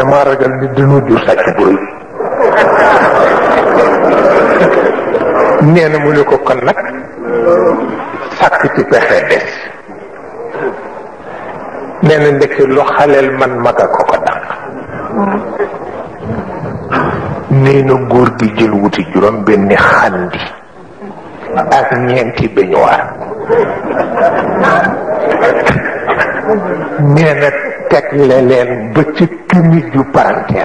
dama ragal ni dañoo jur sàcc bu rëy nee na mu ne ko kon nag sàkk ci pexe des nee na ndeke lu xaleel man maga ko ko dàq nee na góor gi jël wuti juróom benni xandi ak ñeenti beñuwaar nee na teg le leen ba ci këmi ju paranteer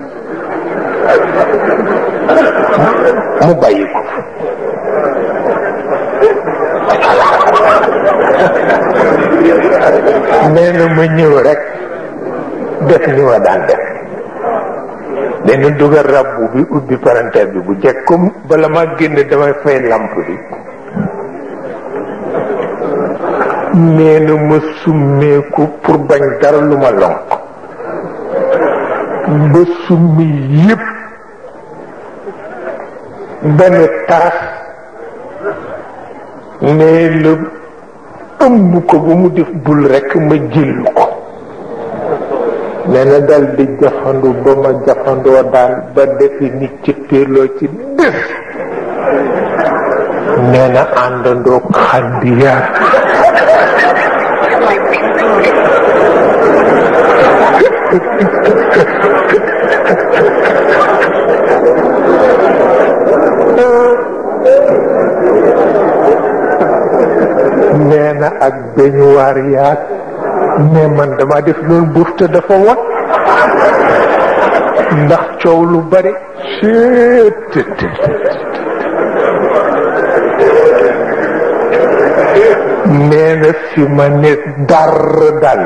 ba mu bàyyi ko nee na ma ñëw rek def ni ma daan def dañu dugal rabbu bi ubbi paranteer bi bu jekk comme bala ma génn damay fay lamp bi nee na ma summeeku pour bañ dara lu ma lonk ba summi yépp benn taras nee la ëmb ko ba mu def bul rekk ma jël ko nee na dal di jafandu ba ma jafandoo daal ba defi nit ci péerloo ci def nee na àndandoo xandiyaat nee na ak beñuwaar yaat mais man dama def loolu buuf te dafa wat ndax coow lu bari seet nee na fi ma ne dar dal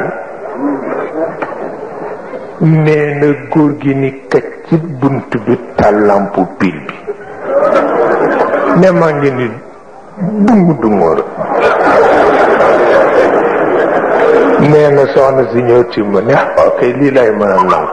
nee na góor gi ni këcc ci bunt bi tàllampu pil bi ne maa ngi ni dungu dungóor nee na soxna si ñëw ci ma ne ok lii lay mën a nangu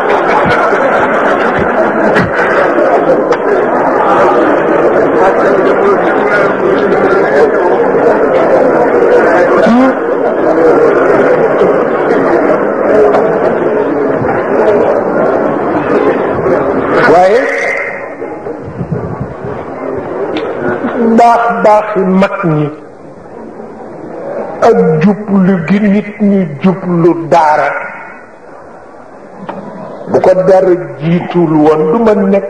waaye baax baaxi mag ñi ak jublu gi nit ñi jublu daara bu ko dara jiitul woon du ma nekk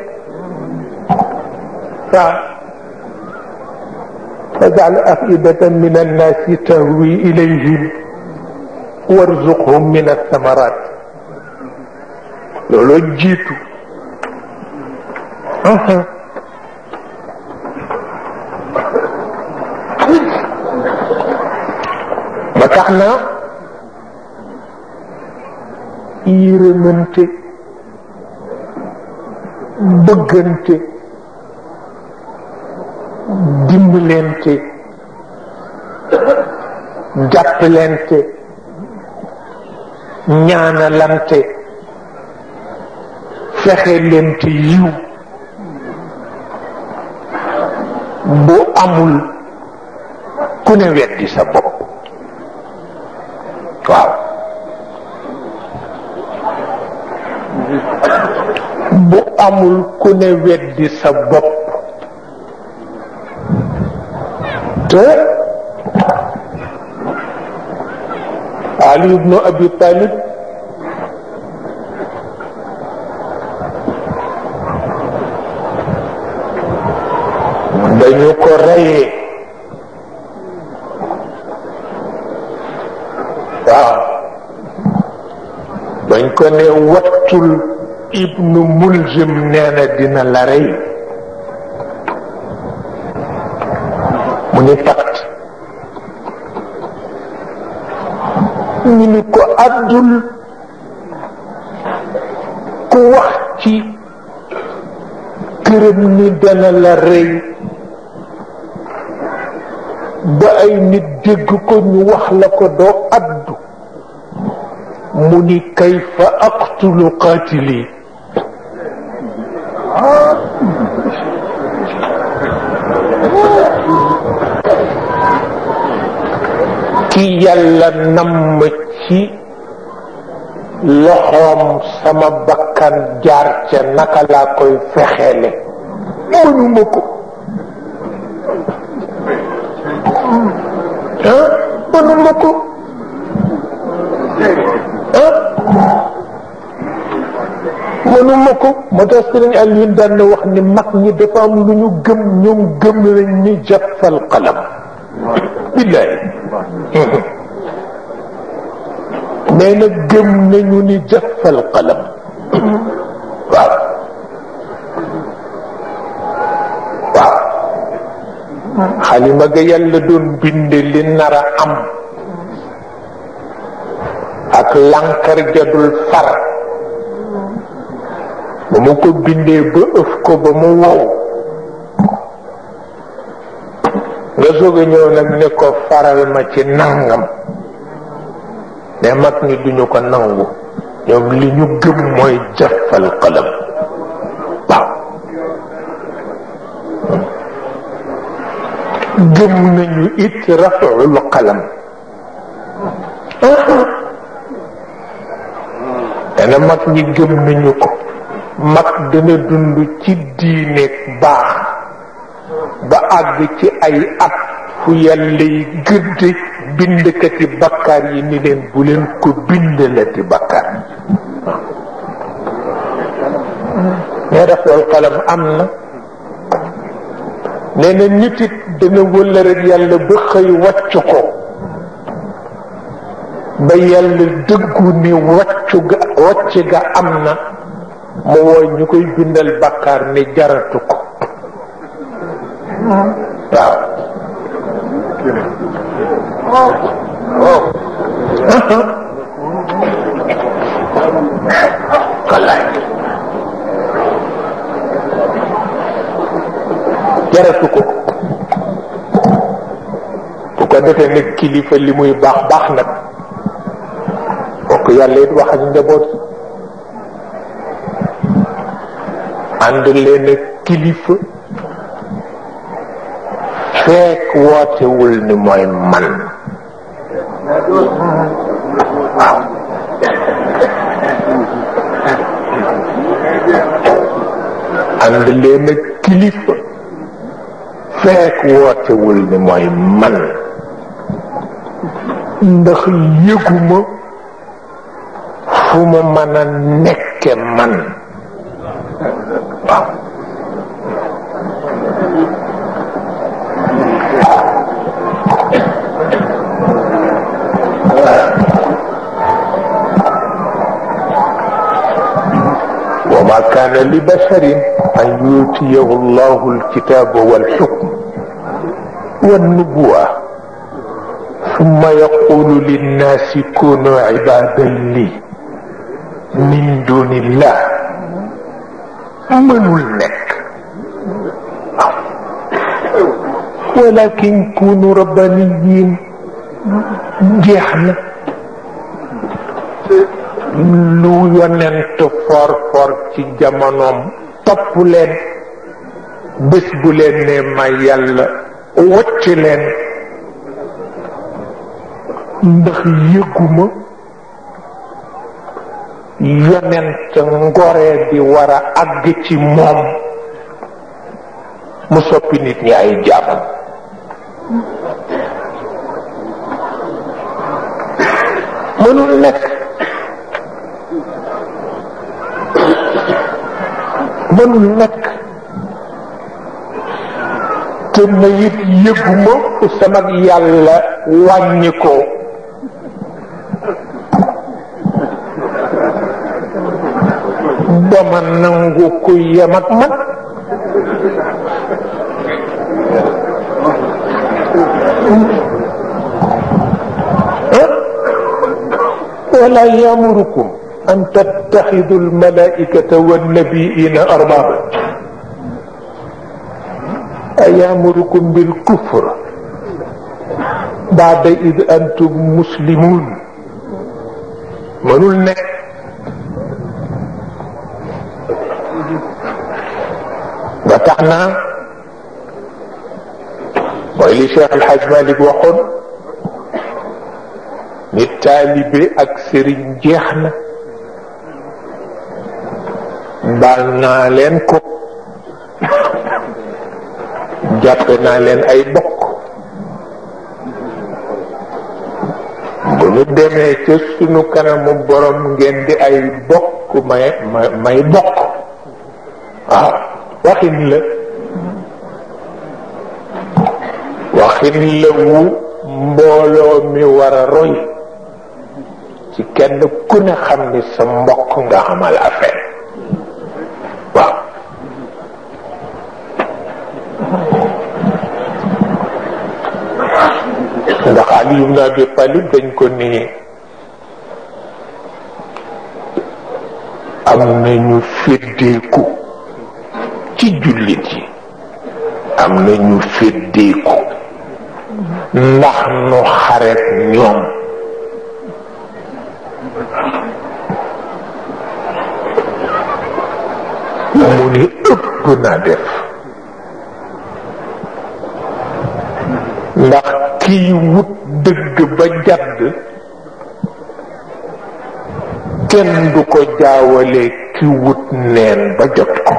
waaw fajal afidatan min annaasi tahwi ilayhim warzuqhum min athamarat looloo jiitu ba tax na yërëmante bëggante dimbalante jàppalante ñaanalante fexe lente yiw bu amul ku ne weddi sa bopp waaw bu amul ku ne weddi sa bopp te Ali ibnu Abi Talib dañu ko reyee waaw bañ ko ne wattul ibnu mulzim nee na dina la rey mu ni pat ñu ni ko àddul ku wax ci këram ni dana la rey ba ay nit dégg ko ñu wax la ko doo addu mu ni kayfa aqtulu qaatili ki yàlla namm ci loxoom sama bakkan jaar ca naka laa koy fexeele mënuma ko ah mënuma ko ah mënuma ko moo tax sëriñ Alioune daan na wax ni mag ñi dafa am lu ñu gëm ñoom gëm nañ ni jàppal qalam billaay nee na gëm nañu ni jàppal qalam waaw waaw xalima ga yàlla doon binde li nar a am ak lànkar jadul far ba mu ko bindee ba ëf ko ba mu wow nga soog a ñëw nag ne ko faral ma ci nangam ne mag ñi duñu ko nangu ñoom li ñu gëm mooy jafal qalam waaw gëm nañu it rafaul qalam dana mag ñi gëm nañu ko mag dana dund ci diineeg baax ba àgg ci ay at fu yàlla yi gëdd bindkati bakkaar yi ni leen bu leen ko bindalati bakkaar mais rafetlu xalam am na nee na nit it dana wëla rek yàlla ba xëy wàcc ko ba yàlla dëggu ni wàccu ga wàcc ga am na mu wooy ñu koy bindal bakkaar ni jaratu ko waaw wallaay jaratu ko bu ko defee nag kilifa li muy baax baax nag bokk yàlla it wax ak njaboot ànd leen ak kilifa fekk wootewul ni mooy man waaw ànd leen ak kilifa fekk wootewul ni mooy man ndax yëguma fu ma mën a nekke man waaw وما كان لبشر أن يؤتيه الله الكتاب والحكم والنبوة ثم يقول للناس كونوا عبادا لي من دون الله منul nekk ولكن كونوا ربانيين jeex na lu yonent for for ci jamonoom topp leen bés bu leen ne ma yàlla wacc leen ndax yëguma yonent ngoree di war a àgg ci moom mu soppi nit ñi ay jaamam mënul nekk mënul nekk te ma it yëguma fu sama yàlla wàññi ko ba ma nangu ku yem ak man ولا يامركم أن تتخذوا الملائكة والنبيين أربابا أيامركم بالكفر بعد إذ أنتم مسلمون منول nekk ba tax na mooy li Cheikh El Hadj Malick waxoon ni taalibe ak sëriñ jeex na baal naa leen ko jàppe naa leen ay bokk bu nu demee ca sunu kanamu borom ngeen di ay bokk may may bokk waaw waxin la waxin la wu mbooloo mi war a roy ci kenn ku ne xam ni sa mbokk nga amal affaire waaw ndax Ali ibn Abi Talib dañ ko ni am nañu féddeeku ci jullit yi am nañu féddeeku ndax nu xaret ñoom mu ni ëpp na def ndax kiy wut dëgg ba jadd kenn du ko jaawale ki wut neen ba jot ko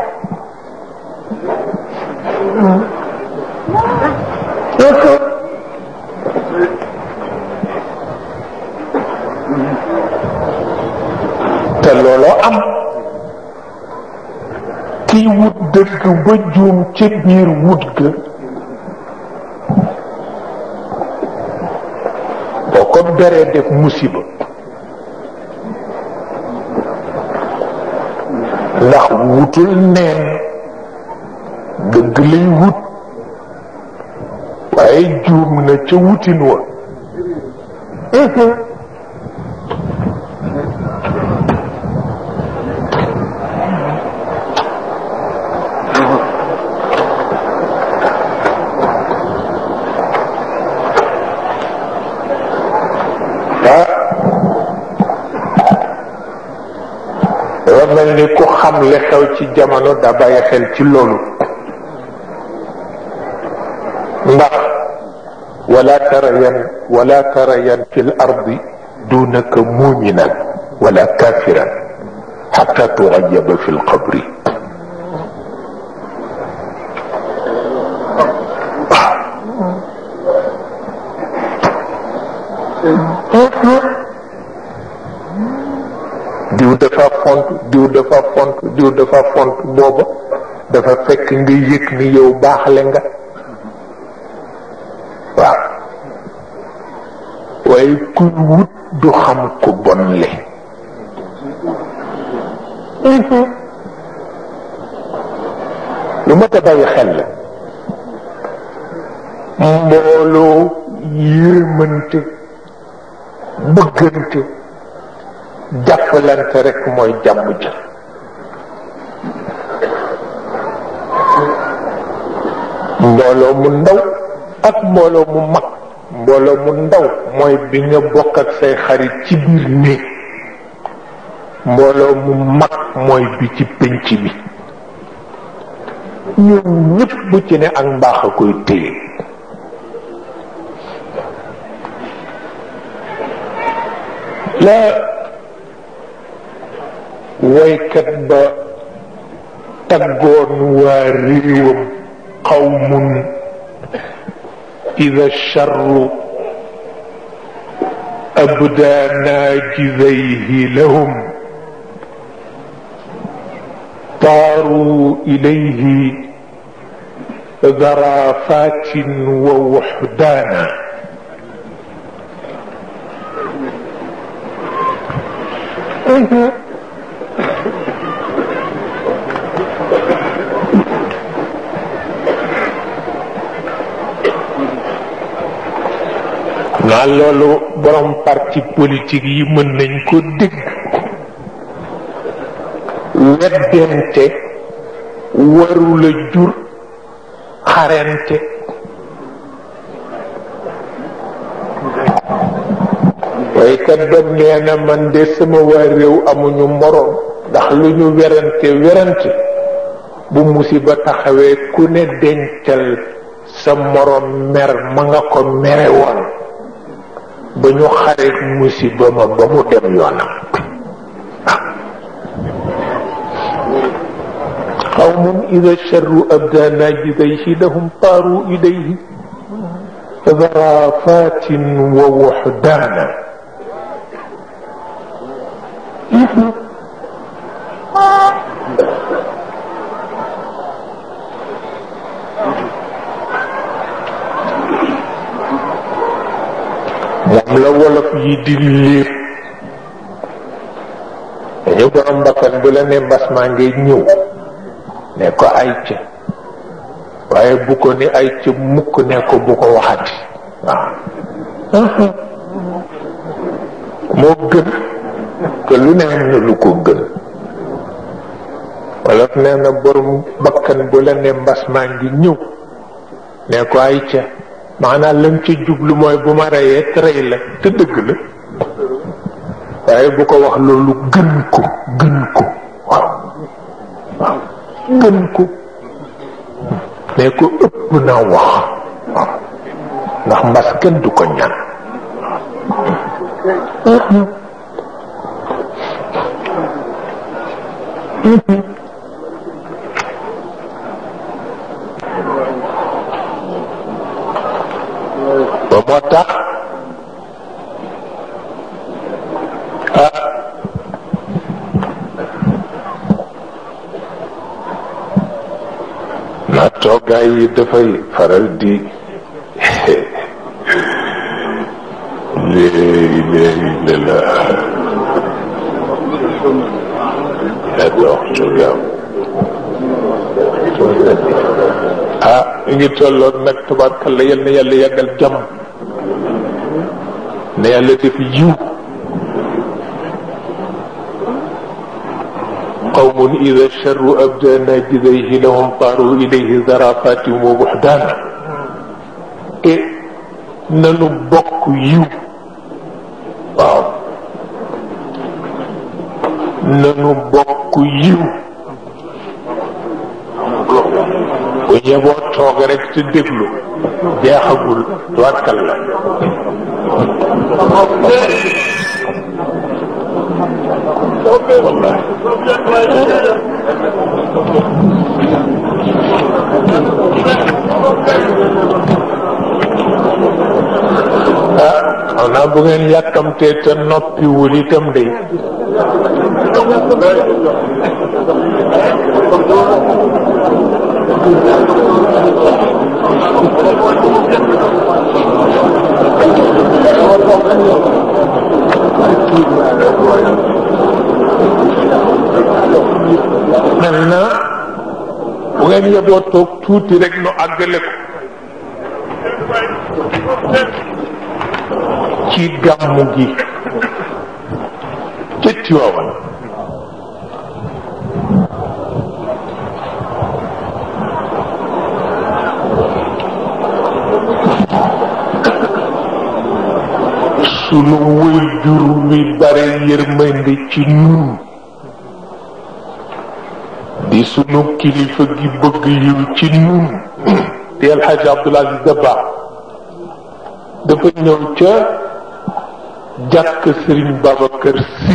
te looloo am kiy wut dëgg ba juum ci biir wut ga boo ko beree def musiba ndax wutul neen dëgg lay wut waaye juum na ca wutin wa dafa mel ni ku xam li xew ci jamono da bàyyi xel ci loolu ndax wala tarayan wala tarayan fi l ardi dunaka muminan wala kafiran xata turayaba fi lqabri diw dafa font diw dafa font diw dafa font booba dafa fekk nga yëg ni yow baaxle nga waaw waaye kuy wut du xam ku bon le lu ma ta bàyyi xel la mbooloo yërmante bëggante jàppalante rek mooy jàmm ja mbooloo mu ndaw ak mbooloo mu mag mbooloo mu ndaw mooy bi nga bokk ak say xarit ci biir néeg mbooloo mu mag mooy bi ci pénc bi ñun ñëpp bu ci ne ak mbaax a koy téye la woykat ba taggoon waa réewam qawmun ida charru abda naajidayhi lahum طاروا إليه ذرافات ووحدانا naa loolu borom parti politique yi mën nañ ko dégg weddente warula jur xarente waaye kat ba nee na man de sama waa réew amuñu moroom ndax lu ñu werante werante bu musiba taxawee ku ne dencal sa moroom mer ma nga ko mere woon ba ñu xareet musiba ma ba mu dem yoonam قوم إذا الشر أبدى ناجذيه لهم طاروا إليه ذرافات ووحدانا moom la wolof yi di léeb dañu borom mbakkan bu la ne mbas maa ngay ñëw ne ko ay ca waaye bu ko ni ay ca mukk ne ko bu ko waxati waaw moo gën que lu ne am na lu ko gën wolof nee na borom bakkan bu la ne mbas maa ngi ñëw ne ko ay ca maanaam lam ci jublu mooy bu ma reyee rey la te dëgg la waaye bu ko wax loolu gën ko gën ko waaw waaw gën ko ne ko ëpp na wax waaw ndax mbas kenn du ko ñaan ba moo tax ah na toogaay yi dafay faral di léegi léegi la la yàlla waxtu yam ah mi ngi tolloon nag tabarkalla yal na yàlla yàggal jàmm na yàlla def yiw qawmun ida charru abda najidayhi lahum taaru ilayhi zarafatim wa buxdaana e nanu bokk yiw waaw nanu bokk yiw bu ñeboo toog rek te déglu jeexagul tuwatkal la wallahi ah xam naa bu ngeen yàkkamtee te noppiwul itam de mel na bu ngeen yeboo toog tuuti rek nu àggale ko ci gàmmu gi ca Tiwaawan sunu wëy jur wi bare yërmande ci nun di sunu kilifa gi bëgg yiw ci nun di El Hadj Abdoul Aziz Dabakh dafa ñëw ca jàkk Sëriñ Babacar Si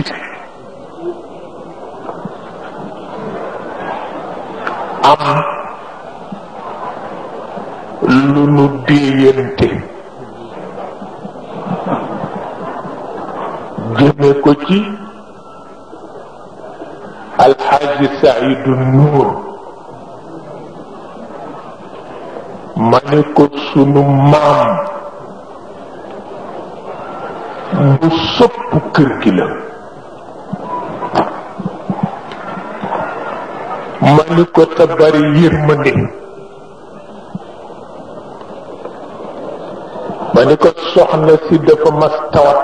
am lu nu déeyante jëme ko ci alxaaji Saidu Nuur ma ne ko sunu maam bu sopp kër gi la ma ni ko te bari yërmande ma ni ko soxna si dafa mas tawat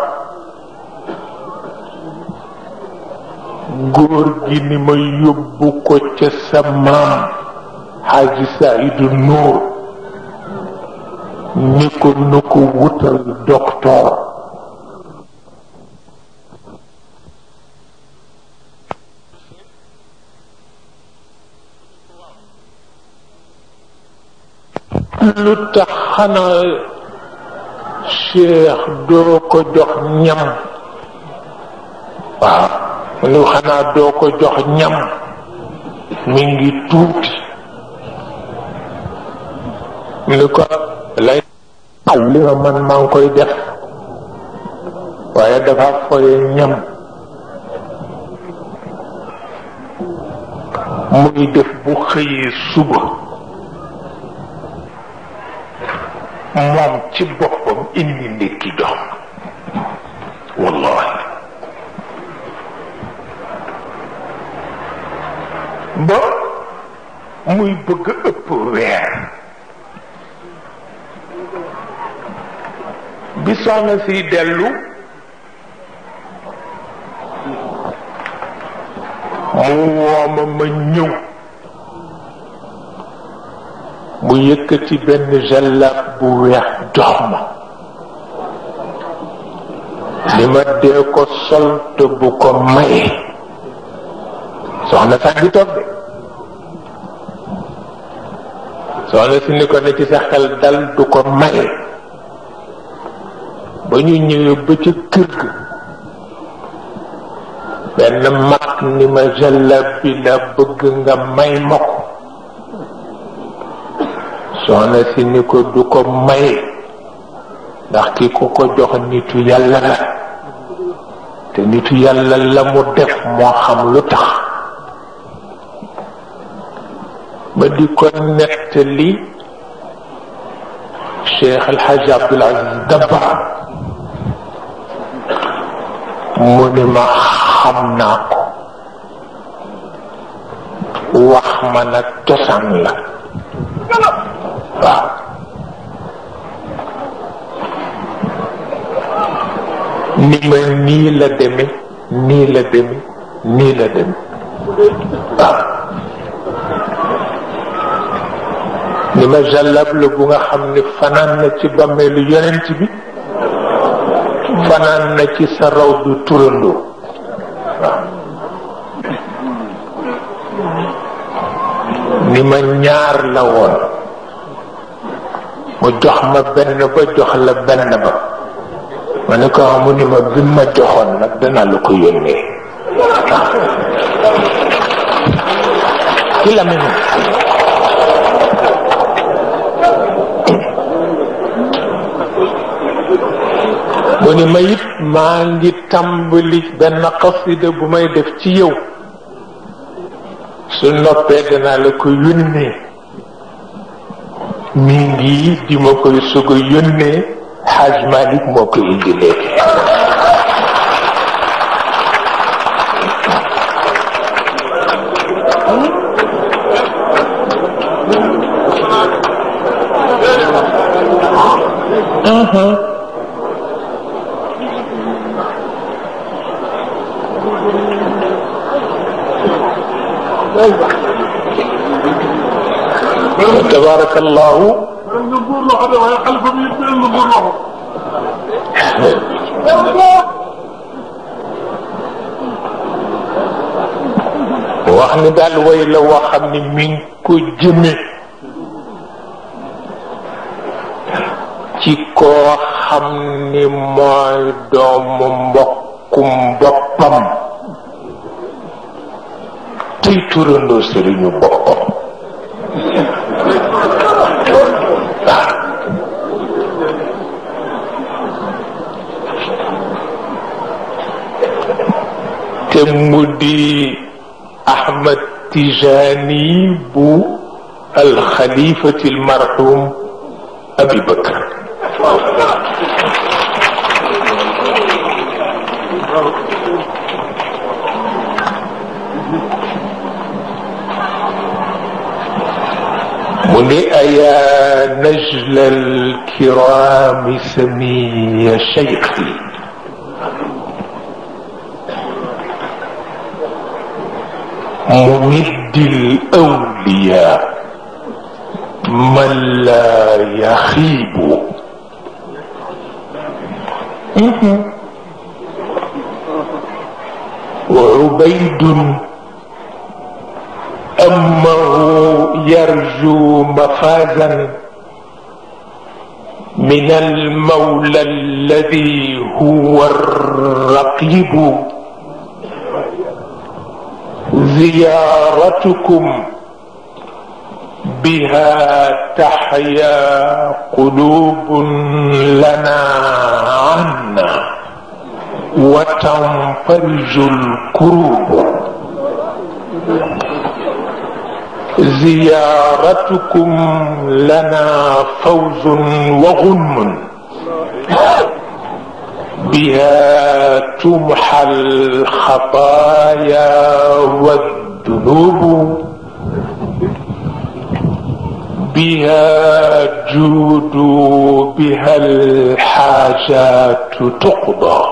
góor gi ni ma yóbbu ko ca sa maam xaaji Saidu Nuur ni ko nu ko wutal docteur lu tax xanaa cheikh doo ko jox ñam waaw lu xanaa doo ko jox ñam mi ngi tuuti mu ni ko lay aw li nga man maa ngi koy def waaye dafa foye ñam muy def bu xëyee suba moom ci boppam indi ndékki jox wallahi ba muy bëgg ëpp weer bi soxna si dellu mu wooma ma ñëw mu yëkkati benn jallab bu weex jox ma li ma dee ko sol te bu ko maye soxna sax gi toog de soxna si ni ko ne ci sa xel dal du ko maye ba ñu ñëwee ba ca kër ga benn mag ni ma jallab bi la bëgg nga may ma ko soxna si ni ko du ko maye ndax ki ku ko jox nitu yàlla la te nitu yàlla la mu def moo xam lu tax ma di ko nettali Cheikh El Hadj Abdoul Aziz Dabakh mu ni ma xam naa ko wax ma nag cosaan la waaw ni ma nii la deme nii la deme nii la deme waaw ni ma jàllab la bu nga xam ni fanaan na ci bàmmeelu yonent bi fanaan na ci sa raw du turandoo waaw ni ma ñaar la woon mu jox ma benn ba jox la benn ba ma ne ko mu ni ma bi ma joxoon nag danaa la ko yónnee ci la mel mu ni ma it maa ngi tàmbali benn xasida bu may def ci yow su noppee danaa la ko yónnee mi ngi di ma koy sug a yónnee xaaj Malik moo ko indi léegi tabaraka allahu wax ni daal way la woo xam ni mi ngi ko jëme ci koo xam ni mooy doomu mbokkum boppam tuy turandoo sëriñu boppam te mu di Ahmad Tijani bu alxalifati almarhum Abi Bakr mu ni ayaa najla alkirami samiya cheikhi ممد الأولياء من لا يخيب وعبيد أمه يرجو مفازا من المولى الذي هو الرقيب زيارتكم بها تحيا قلوب لنا عنا وتنفرج الكروب زيارتكم لنا فوز وغنم بها تمحى الخطايا والذنوب بها جود بها الحاجات تقضى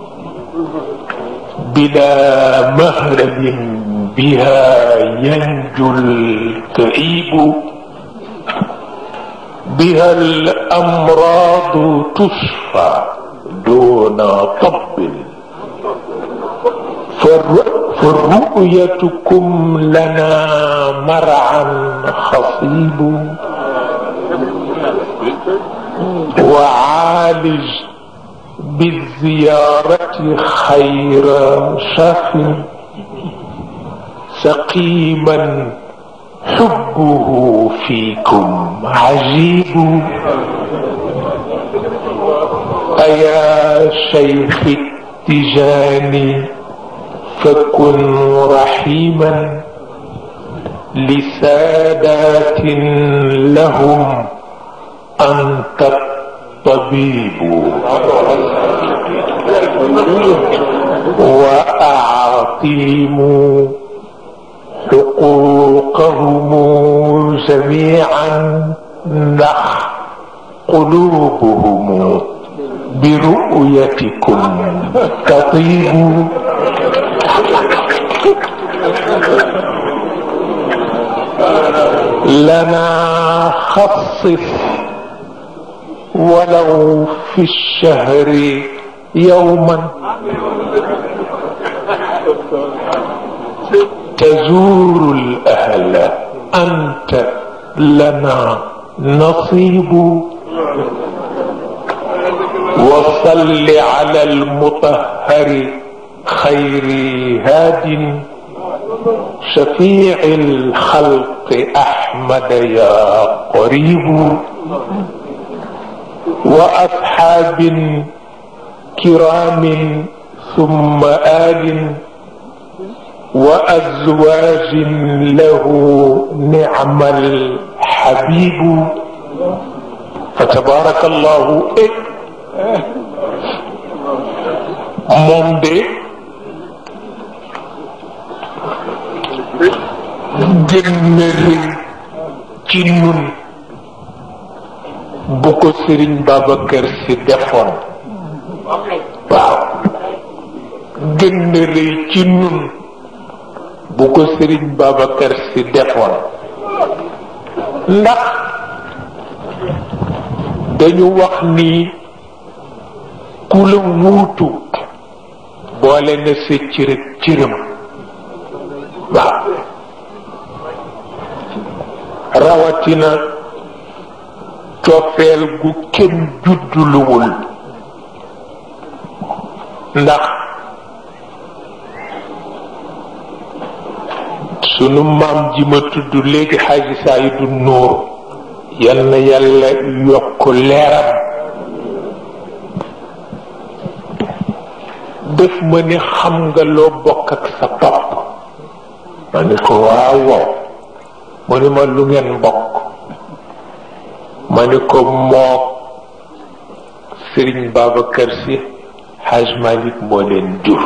بلا مهرب بها ينجو الكئيب بها الأمراض تشفى دون طب فرؤيتكم لنا مرعا خصيب وعالج بالزيارة خير شاف سقيما حبه فيكم عجيب أيا شيخ التجاني فكن رحيما لسادات لهم أنت الطبيب وأعطيموا حقوقهم جميعا نخ قلوبهم برؤيتكم تطيب لنا خصص ولو في الشهر يوما تزور الأهل أنت لنا نصيب وصل على المطهر خير هاد شفيع الخلق أحمد يا قريب وأصحاب كرام ثم آل وأزواج له نعم الحبيب فتبارك الله إيه moom de gën na rëy ci nun bu ko sëriñ Babacar si defoon waaw gën na rëy ci nun bu ko sëriñ Babacar si defoon ndax dañu wax ni ku la wuutu boole na sa cër ak cëram waaw rawatina cofeel gu kenn judduluwul ndax sunu maam ji ma tudd léegi xaaji Saydu Nuur yal na yàlla yokk leeram def ma ni xam nga loo bokk ak sa pap ma ni ko waaw waaw mu ni ma lu ngeen bokk ma ni ko mook Sëriñ Babacar Si Haj Malik moo leen jur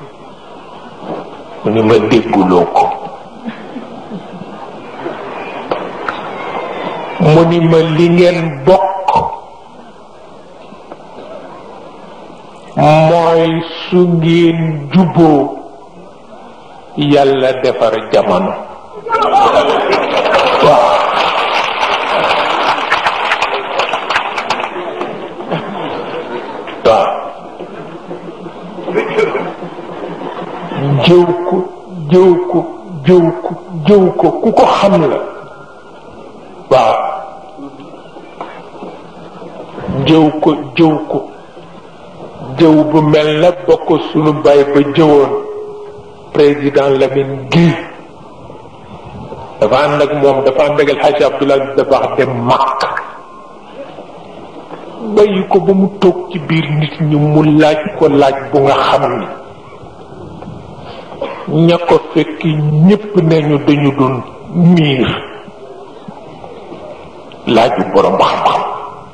mu ni ma dégguloo ko mu ni ma li ngeen bokk mooy su ngeen juboo yàlla defar jamono waaw waaw jëw ko jëw ko jëw ko jëw ko ku ko xam la waaw jëw ko jëw ko jëw bu mel na ba ko sunu baay ba jëwoon président Lamine Guèye dafa ànd ak moom dafa ànd ak El Hadj Abdoulaye Dabax dem Makka bàyyi ko ba mu toog ci biir nit ñi mu laaj ko laaj bu nga xam ni ña ko fekk ñépp nañu dañu doon miir laaju borom xam-xam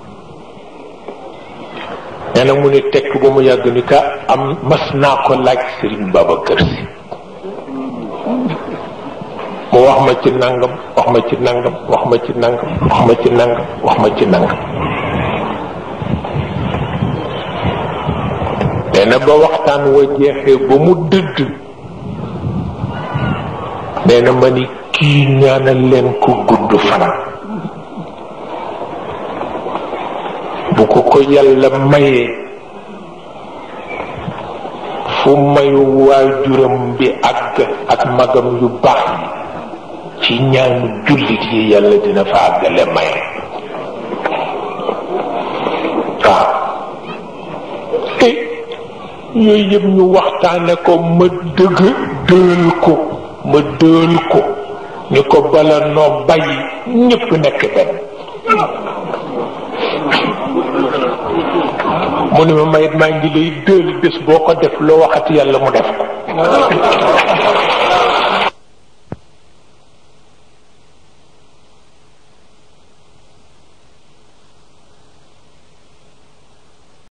nee na mu ne tekk ba mu yàgg ni ka am mas naa ko laaj Serigne Babacar Sy mu wax ma ci nangam wax ma ci nangam wax ma ci nangam wax ma ci nangam wax ma ci nangam nee na ba waxtaan wa jeexee ba mu dëdd nee na ma ni kii ñaanal leen ko gudd fan bu ko ko yàlla mayee fu mayu waajuram bi àgg ak magam yu baax yi ci ñaanu jullit yi yàlla dina fa àggale maye waaw te yooyu yëpp ñu waxtaane ko ma dëgg dël ko ma dël ko ñu ko bala noo bàyyi ñépp nekk benn mu ne ma mayit maa ngi lay dël bés boo ko def loo waxati yàlla mu def ko